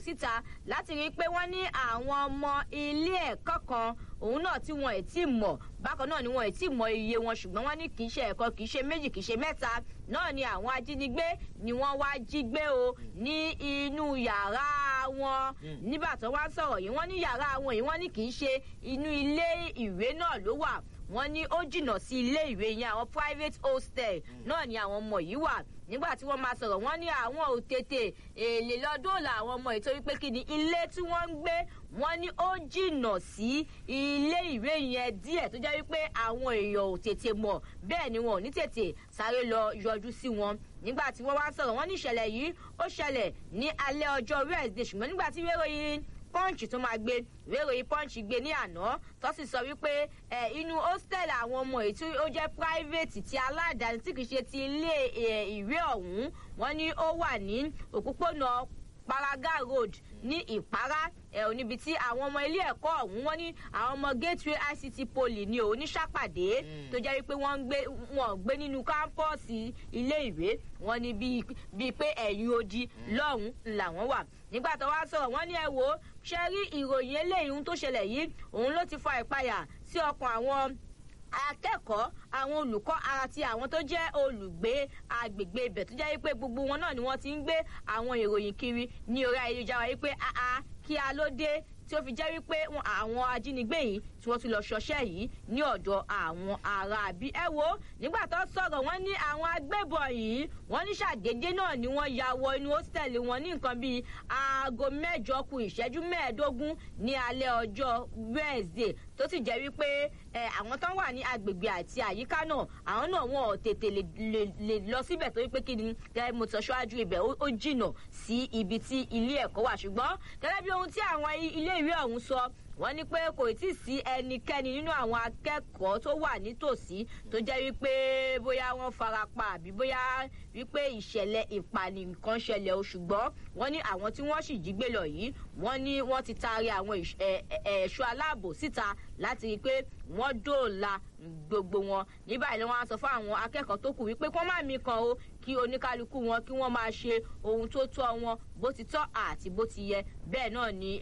síta láti rí i pé wọ́n ní àwọn ọmọ ilé ẹ̀kọ́ kan òun náà tí wọn ẹ̀ tí mọ̀ bákan náà ni wọn ẹ̀ tí mọ iye wọn ṣùgbọ́n wọ́n ní kì í ṣe ẹ̀kọ́ kì í ṣe méjì kì í ṣe mẹ́ta náà ni àwọn ajínigbé ni wọ́n wá jí gbé o ní inú yàrá wọn nígbà tó wá sọ̀rọ̀ yìí wọ́n ní yàrá wọn yìí wọ́n ní kì í ṣe inú ilé ìwé náà ló wà wọ́n ní ó jìnnà sí ilé ìwé yẹn àwọn private hostel náà ni àwọn ọmọ yìí wà nígbà tí wọ́n máa sọ̀rọ̀ wọ́n ní àwọn ò tètè èlé lọ́dún làwọn ọmọ yìí torí pé kí ni ilé tí wọ́n ń gbé wọ́n ní ó jìnnà sí ilé ìwé yẹn díẹ̀ tó jẹ́ wípé àwọn èèyàn ò tètè mọ̀ bẹ́ẹ̀ ni wọn ò ní tètè sáré lọ yọjú sí wọn nígbà tí wọ́n wá sọ̀rọ̀ wọ́n ní ìṣẹ̀lẹ̀ yìí ó ṣẹlẹ̀ ní alẹ́ ọjọ́ wednesday ṣùgbọ́n nígbà tí wéròyìn punch tó máa gbé wéròyìn punch gbé ní àná tó sì sọ wípé ẹ inú hostel àwọn ọmọ èyí tí ó jẹ́ private ti aládàáni tí kì í ṣe ti ilé ìwé ọ̀hún wọ́n ní ó wà ní òpópónà paraga road ní ìpárá ẹ ò níbi tí àwọn ọmọ ilé ẹ̀kọ́ ọ̀hún wọ́n ní àwọn ọmọ gateway ict poly ní oníṣàpàdé tó jẹ́ wípé wọ́n ń gbé wọ́n gbé nínú kámpọ́ọ̀sì ilé ìwé wọ́n ní bíi pé ẹ̀yìn odi lọ́hùn làwọn wà nígbà tó wá sọ̀rọ̀ wọ́n ní ẹ wò ó ṣe rí ìròyìn eléyìí tó ṣẹlẹ̀ yìí òun ló ti fa ìpayà sí ọkàn àwọn akẹ́kọ̀ọ́ àwọn olùkọ́ àti àwọn tó jẹ́ olùgbé agbègbè ibẹ̀ tó jẹ́ wípé gbogbo wọn náà ni wọ́n ti ń gbé àwọn ìròyìn kiri ní orí ayélujára wípé àá kí a ló dé tí ó fi jẹ́ wípé àwọn ajínigbé yìí tí wọ́n ti lọ ṣọṣẹ́ yìí ní ọ̀dọ̀ àwọn ará àbí ẹ wo nígbà tó sọ̀rọ̀ wọ́n ní àwọn agbébọn yìí wọ́n ní ṣàdédé náà ni wọ́n ya wọ inú hósítẹ́ẹ̀lì wọn ní nǹkan bíi aago mẹ́jọ ku ìṣẹ́jú mẹ́ẹ̀ẹ́dógún ní alẹ́ ọjọ́ wẹ́ẹ̀sì tó sì jẹ́ wípé àwọn tó wà ní agbègbè àti àyíká náà àwọn náà wọn ò tètè lè lọ síbẹ̀ torí pé kí ni mo sọ ṣáájú ibẹ̀ ó jìnà sí ibi tí ilé ẹ̀kọ́ wà ṣùgbọ́n gẹ́gẹ́ bí ohun tí àwọn ilé ìwé ọ̀hún sọ wọ́n ní pé kò tí ì sí ẹnikẹ́ni nínú àwọn akẹ́kọ̀ọ́ tó wà nítòsí tó jẹ́ wípé bóyá wọ́n farapa àbí bóyá wípé ìṣẹ̀lẹ̀ ìpànìyàn kan ṣẹlẹ̀ o ṣùgbọ́n wọ́n ní àwọn tí wọ́n sì jí gbé lọ yìí wọ́n ní wọ́n ti taari àwọn ẹ̀ṣọ́ aláàbò síta láti rí i pé wọ́n dóòlà gbogbo wọn ní báyìí ni wọ́n á sọ fún àwọn akẹ́kọ̀ọ́ tó kù wípé kí wọ́n má mí kan o kí oníkálukú wọn kí wọ́n máa ṣe ohun tó tọ́ wọn bó ti tọ́ àti bó ti yẹ bẹ́ẹ̀ náà ni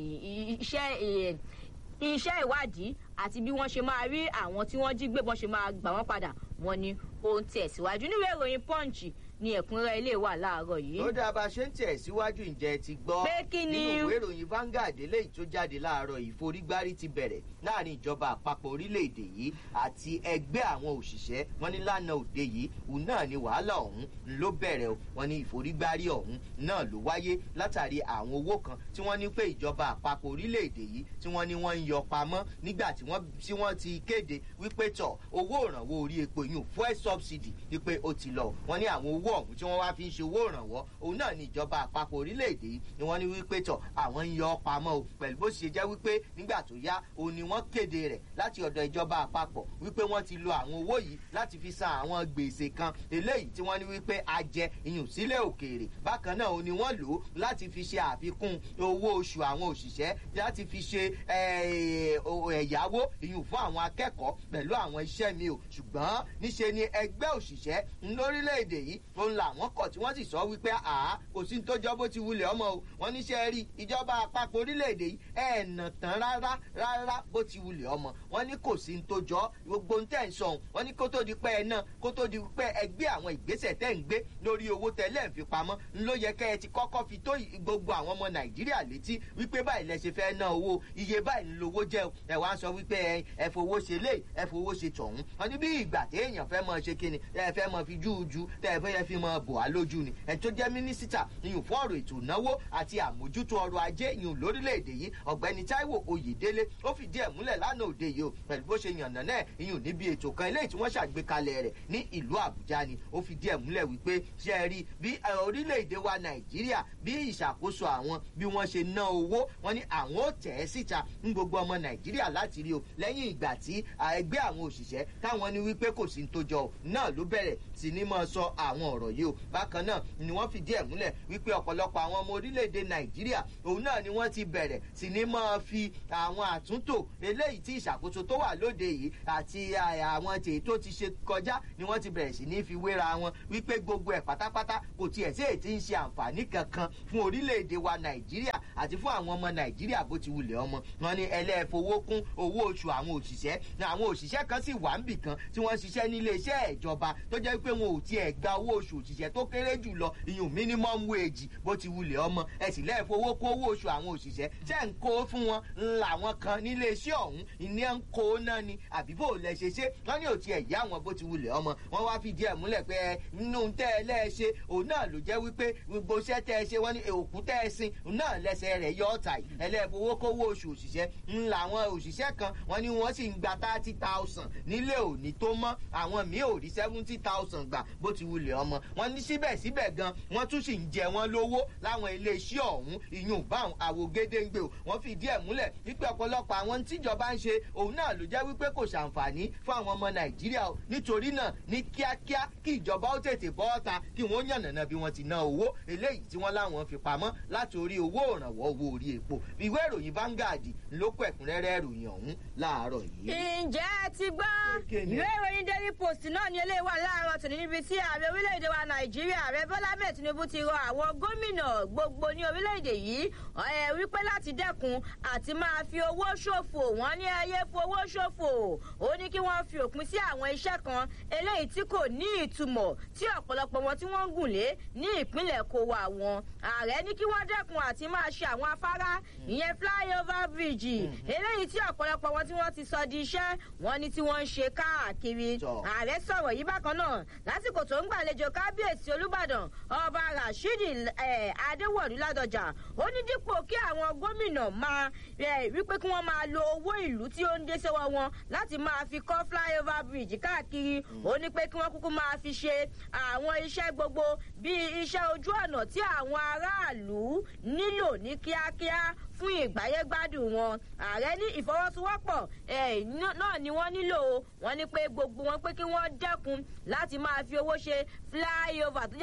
iṣẹ́ iṣẹ́ ìwádìí àti bí wọ́n ṣe máa rí àwọn tí wọ́n jí gbé bọ́n ṣe máa gbà wọ́n padà wọ́n ní ohun tẹ̀síwájú níwèé ìròyìn punch ní ẹ̀kúnrẹ́ ilé wà láàárọ̀ yìí. ó dáa bá a ṣe ń tẹ̀ síwájú ǹjẹ́ ti gbọ́ pé kí ni nínú ìwé ìròyìn Vanguard eléyìí tó jáde láàárọ̀ ìforígbárí ti bẹ̀rẹ̀ láàrin ìjọba àpapọ̀ orílẹ̀-èdè yìí àti ẹgbẹ́ àwọn òṣìṣẹ́ wọn ní lánàá òde yìí òun náà ni wàhálà ọ̀hún ló bẹ̀rẹ̀ o wọn ní ìforígbárí ọ̀hún náà ló wáyé látàrí àwọn owó kan tí wọ́n ní pé ìjọba àpapọ̀ orílẹ̀-èdè yìí tí wọ́n ní wọ́n ń yọ pamọ́ nígbà tí wọ́n ti kéde wípé tọ̀ owó ìrànwọ́ orí epo yìí fuel subsidy wípé ó ti lọ wọ́n ní àwọn owó ọ̀hún tí wọ́n wá fi ń ṣe owó ìrànwọ́ òun náà ní ìjọba àpapọ̀ orílẹ̀-èdè yìí ni wọ́n ní wípé tọ̀ àwọn ń yọ pamọ́ o pẹ̀lú bó ṣe jẹ́ wípé nígbà tó yá òun ni wọ́n kéde rẹ̀ láti ọ̀dọ̀ ìjọba àpapọ̀ wípé wọ́n ti lo àwọn owó yìí láti fi san àwọn gbèsè kan eléyìí tí wọ́n ní wípé a jẹ iyùn sílẹ̀ òkèèrè bákan náà òun ni wọ́n lò ó láti fi ṣe àfikún owó oṣù àwọn òṣìṣẹ́ láti fi ṣe ẹ̀yáwó iyùn fún àwọn akẹ́kọ̀ọ́ pẹ̀lú àwọn iṣẹ́ mi o ṣùgbọ́n níṣe ni ẹgbẹ́ òṣìṣẹ́ lórílẹ̀‐èdè yìí òun làwọn kọ̀ tí wọ́n sì sọ wípé àá kò sí ní tó jọ bó ti wulẹ̀ ọmọ o wọ́n níṣẹ́ rí ìjọba àpapọ̀ orílẹ̀‐èdè yìí ẹ̀ nà tán rárá rárá bó ti wulẹ̀ ọmọ wọ́n ní kò sí ní tó jọ gbogbo ń tẹ̀ ń sọ̀hún wọ́n ní kó tó di pẹ́ ẹ náà kó tó di pẹ́ ẹ gbé àwọn ìgbésẹ̀ tẹ́ ń gbé lórí owó tẹ́lẹ̀ ń fi pamọ́ ló yẹ kẹ́ ẹ ti kọ́kọ́ fi tó gbogbo àwọn ọmọ nàìjíríà létí wípé báyìí lẹ ṣe fẹ́ ná owó iye báyìí ń lowó jẹ́ ẹ wá ń sọ wípé ẹ ẹ fowó ṣe lé ẹ fowó ṣe tọ̀hún wọ́n ní bí ìgbà téèyàn fẹ́ mọ ṣe kíni ẹ fẹ́ mọ fi júùjú tẹ ẹ fẹ́ fi mọ bò á lójú ni ẹ tó jẹ́ mínísítà ìyún fún ọ̀rọ̀ ètò ìnáwó àti àmójútó ọrọ̀ ajé ìyún lórílẹ̀‐èdè yìí ọ̀gbẹ́ni Táíwò Oyèdélé ó fìdí ẹ̀ múlẹ̀ lánàá òde yìí o pẹ̀lú bó ṣe yànnà náà ìyún níbi ètò kan eléyìí tí wọ́n ṣàgbékalẹ̀ rẹ̀ ní ìlú Àbújá ni ó fìdí ẹ̀ múlẹ̀ wípé ṣe é rí bí orílẹ̀‐èdè wa Nàìjíríà bí ìṣàkóso àwọn bí wọ́n ṣe ná owó wọn ní àwọn ó tẹ̀ ẹ́ síta ń gbogbo ọmọ Nàìjíríà láti rí o lẹ́yìn ìgbà tí ẹgbẹ́ àwọn òṣìṣẹ́ táwọn ní wípé kò sí ní tó jọ náà ló bẹ̀rẹ̀ sí ní mọ́ sọ àwọn ọ̀rọ̀ yìí o bákan náà ni wọ́n fìdí ẹ̀ múlẹ̀ wípé ọ̀pọ̀lọpọ̀ àwọn ọmọ orílẹ̀-èdè nàìjíríà òun náà ni wọ́n ti bẹ̀rẹ̀ sí ní máa fi àwọn àtúntò eléyìí tí ìṣàkóso tó wà lóde yìí àti àwọn tèyí tó ti ṣe kọjá ni wọ́n ti bẹ̀rẹ̀ sí ní fi wéra wọn wípé gbogbo ẹ̀ pátápátá kò tiẹ̀ sí èyí tí ń ṣe àǹfààní kankan fún orílẹ̀-èdè wa nàìjíríà àti fún àwọn ọmọ nàìjíríà bó ti wulẹ̀ ọmọ wọn ni ẹlẹ́fowó kún owó oṣù àwọn òṣìṣẹ́ àwọn òṣìṣẹ́ kan sì wà níbì kan tí wọ́n ṣiṣẹ́ nílé iṣẹ́ ìjọba tó jẹ́ pé wọn ò tiẹ̀ gba owó oṣù òṣìṣẹ́ tó kéré jù lọ ìyún minimum wage bó ti wulẹ̀ ọmọ ẹ sì lẹ́ẹ̀fowó kó owó oṣù àwọn òṣìṣẹ́ ṣẹ́ ń kó fún wọn làwọn kan nílé iṣẹ́ ọ̀hún ìní ń kó náà ni àbí bó lẹ ṣe ṣe wọ́n ní ò tiẹ̀ yá wọn bó ti wulẹ̀ ọmọ wọ́n wá fìdí ẹ̀ múlẹ̀ pé nínú tẹ́ ẹ lẹ́ẹ̀ṣe òun náà ló jẹ́ wípé gbogbo iṣẹ́ tẹ́ ẹ ṣe wọ́n ní òkú tẹ́ ẹ sin náà lẹ́sẹ̀ rẹ̀ yọ ọ̀tà yìí ẹlẹ́ẹ̀fowó kówó oṣù òṣìṣẹ́ ń làwọn òṣìṣẹ́ kan wọ́n ní wọ́n sì ń gba thirty thousand nílé òní tó mọ́ àwọn míì ò rí seventy thousand gbà bó ti wulẹ̀ ọmọ wọ́n ní síbẹ̀síbẹ̀ gan wọ́n tún sì ń jẹ wọ́n lówó láwọn iléeṣẹ́ ọ̀hún ìyún báwọn àwògedengbe o wọ́n fìdí ẹ̀ múlẹ̀ wípé ọ̀pọ̀lọpọ̀ àwọn tíjọba ń ṣe òun náà ló jẹ́ wípé kò ṣàǹfààní fún àwọn ọmọ nàìjíríà o nítorí náà ní kíákíá kí ìjọba ó tètè bọ́ ọ́ta kí wọ́n yànnàná bí wọ́n ti ná owó eléyìí tí wọ́n láwọn fi pamọ́ láti orí owó òrànwọ́ owó orí epo ìwé ìròyìn Vanguard ló kọ ẹ̀kúnrẹ́rẹ́ ìròyìn ọ̀hún láàárọ̀ yìí. ǹjẹ́ ẹ ti gbọ́ ìwé ìròyìn daily post náà ni eléyìí wà láàárọ̀ tòní níbi tí ààrẹ orílẹ̀-èdè wa nàìjíríà ààrẹ bọ́lá ahmed tinubu ti rọ àwọn gómìnà gbogbo ní orílẹ̀-èdè yìí ẹ wípé láti dẹ́kun àti máa fi owó ṣòfò wọ́n ní ayé fowó ṣòfò ó ní kí wọ́n fi òpin sí àwọn iṣẹ́ kan eléyìí tí kò ní ìtumọ̀ tí ọ̀pọ̀lọpọ̀ wọn tí wọ́n ń gùn lé ní ìpínlẹ̀ kó wa wọn ààrẹ ní kí wọ́n dẹ́kun àti máa ṣe àwọn afárá ìyẹn flyover bridge eléyìí tí ọ̀pọ̀lọpọ̀ wọn tí wọ́n ti sọ di iṣẹ́ wọn ní tí wọ́n ń ṣe káàkiri ààrẹ sọ̀rọ̀ yìí bákan náà lásìkò tó ń gbàlejò kábíyèsí olúbàdàn ọba rashidi adéwọ̀lú ládọjà ó ní dípò kí àwọn gómìnà máa wípé kí wọ́n máa lo owó ìlú tí ó ń dé sọ́wọ́ wọn láti máa fi kọ́ flyover bridge káàkiri ó ní pé kí wọ́n kúkú máa fi ṣe àwọn iṣẹ́ gbogbo bíi iṣẹ́ ojú ọ̀nà tí àwọn aráàlú nílò ní kíákíá fún ìgbáyégbádùn wọn ààrẹ ní ìfọwọ́sowọ́pọ̀ náà ni wọ́n nílò wọ́n ní pé gbogbo wọn pé kí wọ́n dẹ́kun láti máa fi owó ṣe flyover tó jẹ́